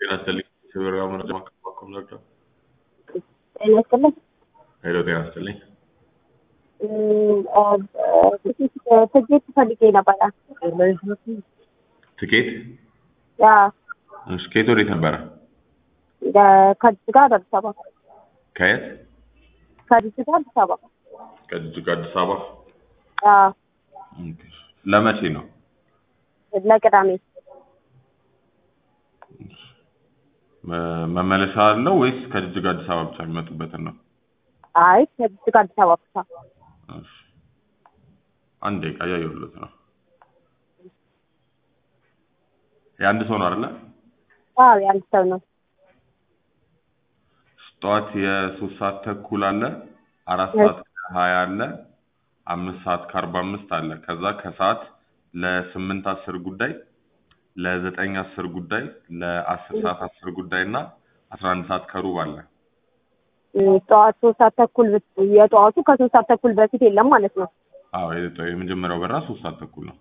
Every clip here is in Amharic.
ጤና ይስጥልኝ። የበረራ መረጃ ማከፋፈል ነበር። ጤና ይስጥልኝ። ሄሎ ጤና ይስጥልኝ። ትኬት ፈልጌ ነበረ። ትኬት ያ እሺ፣ ከየት ወዴት ነበረ? ከጅጅጋ ወደ አዲስ አበባ ከየት? ከጅጅጋ አዲስ አበባ ከጅጅጋ አዲስ አበባ። ያ ኦኬ። ለመቼ ነው? ለቅዳሜ መ- መመለሻ አለው ወይስ ከጅጅጋ አዲስ አበባ ብቻ የሚመጡበትን ነው? አይ ከጅጅጋ አዲስ አበባ ብቻ እሺ። አንድ ደቂቃ እያየሁለት ነው። የአንድ ሰው ነው አይደለ? አዎ የአንድ ሰው ነው ጠዋት የሶስት ሰዓት ተኩል አለ፣ አራት እሺ። ሰዓት ከሀያ አለ፣ አምስት ሰዓት ከአርባ አምስት አለ። ከዛ ከሰዓት ለስምንት አስር ጉዳይ፣ ለዘጠኝ አስር ጉዳይ፣ ለአስር ሰዓት አስር ጉዳይ እና አስራ አንድ ሰዓት ከሩብ አለ። እም፣ ጠዋት ሶስት ሰዓት ተኩል ብት- የጠዋቱ ከሶስት ሰዓት ተኩል በፊት የለም ማለት ነው አዎ የጠ- የመጀመሪያው በራ ሶስት ሰዓት ተኩል ነው።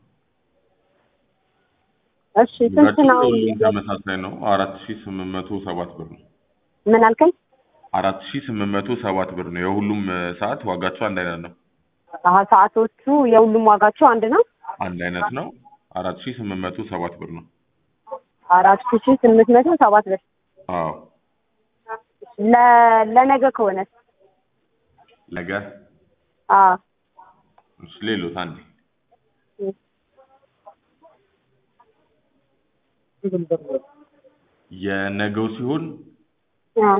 እሺ ስንት ነው ሁሉም ተመሳሳይ ነው። አራት ሺ ስምንት መቶ ሰባት ብር ነው። ምን አልከኝ አራት ሺ ስምንት መቶ ሰባት ብር ነው። የሁሉም እ፣ ሰዓት ዋጋቸው አንድ አይነት ነው። አሀ ሰዓቶቹ የሁሉም ዋጋቸው አንድ ነው አንድ አይነት ነው። አራት ሺ ስምንት መቶ ሰባት ብር ነው። አራት ሺ ስምንት መቶ ሰባት ብር አዎ ለ- ለነገ ከሆነ ነገ አዎ እሺ፣ ሌሎት አንዴ የነገው ሲሆን አዎ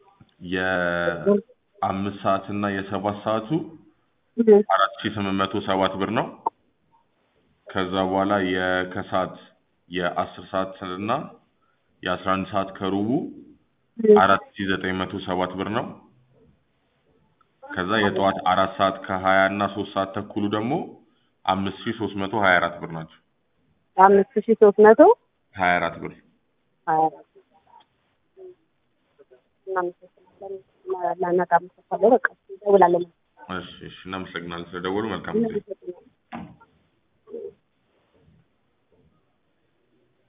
የአምስት ሰዓት እና የሰባት ሰዓቱ እም፣ አራት ሺ ስምንት መቶ ሰባት ብር ነው። ከዛ በኋላ የከሰዓት የአስር ሰዓት እና የአስራ አንድ ሰዓት ከሩቡ እም፣ አራት ሺ ዘጠኝ መቶ ሰባት ብር ነው። ከዛ የጠዋት አራት ሰዓት ከሀያ እና ሶስት ሰዓት ተኩሉ ደግሞ አምስት ሺ ሶስት መቶ ሀያ አራት ብር ናቸው። አምስት ሺ ሶስት መቶ ሀያ አራት ብር ሀያ አራት እናመሰግናለን። ለነገ አመሰግናለሁ። በቃ እንደውላለን። እሺ፣ እሺ እናመሰግናለን ስለደወሉ። መልካም ጊዜ